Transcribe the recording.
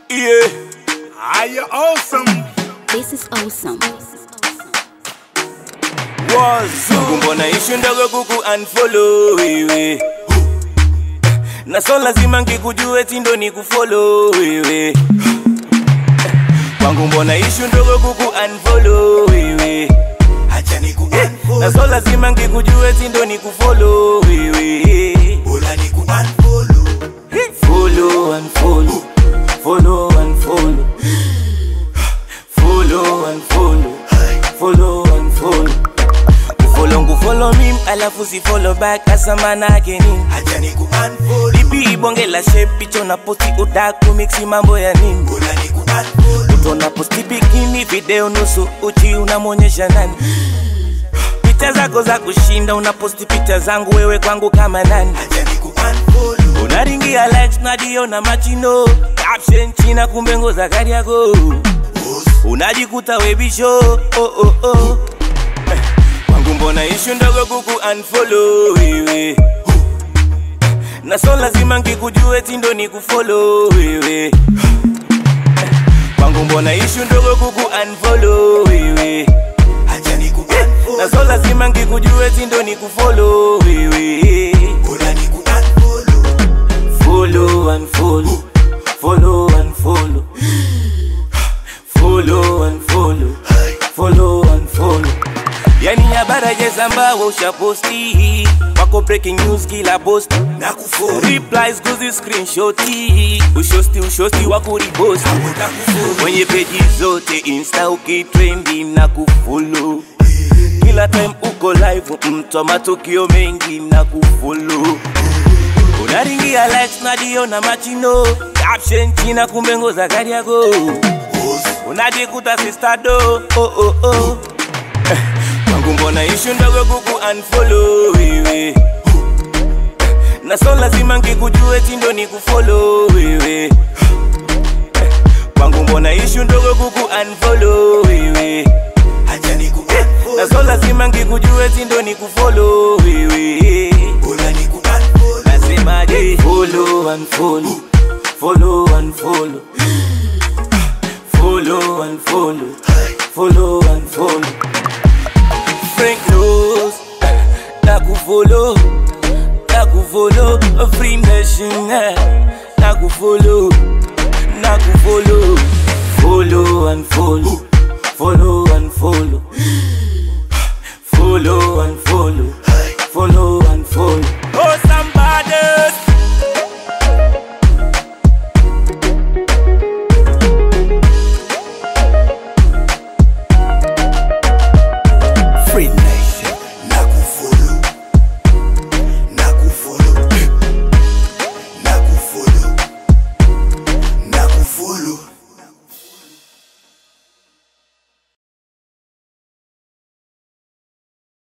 Yeah. Are you awesome? This is awesome. Mungu mbona ishu ndogo kuku unfollow wewe na so lazima ngikujue tindo ni kufollow wewe kwangu mbona ishu ndogo kuku unfollow wewe acha ni na so lazima ngikujue tindo ni kufollow wewe bora ni kuunfollow follow and follow follow and follow follow and follow follow and follow kufollow ngufollow mim alafu si follow back asa manake nini acha ni kuunfollow lipi ibonge la shape picha na posti udaku mixi mambo ya nini bora ni kuunfollow utona posti bikini video nusu uchi unamwonyesha nani picha zako za kushinda unaposti picha zangu wewe kwangu kama nani acha ni kuunfollow unaringia likes nadiona machino caption china kumbe ngo za gari yako unajikuta webisho oh, oh, oh. Eh, kwangu mbona ishu ndogo kuku unfollow wewe na so lazima ngikujue tindo ni kufollow wewe Eh, kwangu mbona ishu ndogo kuku unfollow wewe acha ni na kuunfollow so lazima ngikujue tindo ni kufollow wewe bora ni kuunfollow Follow and follow, follow and follow, follow and follow, follow and follow. Yani habari jezambawa ushaposti wako breaking news kila posti na kufollow replies kuzi screenshoti ushosti ushosti wa kuriposti na kufollow kwenye peji zote insta ukitrendi na kufollow kila time uko live mtwa matukio mengi na kufollow unaringia likes nadiona machino caption china kumbe ngo za gari yako unajikuta sistado oh, oh, oh. Eh, kwangu mbona ishu ndogo kuku unfollow wewe na so lazima ngikujue tindo ni kufollow wewe Eh, kwangu mbona ishu ndogo kuku unfollow wewe acha ni na kuunfollow so lazima ngikujue tindo ni kufollow wewe bora ni kuunfollow nasemaje follow and follow follow and follow follow and follow follow and follow Frank knows na kufollow na kufollow free nation eh, na kufollow na kufollow follow and follow follow and follow follow and follow follow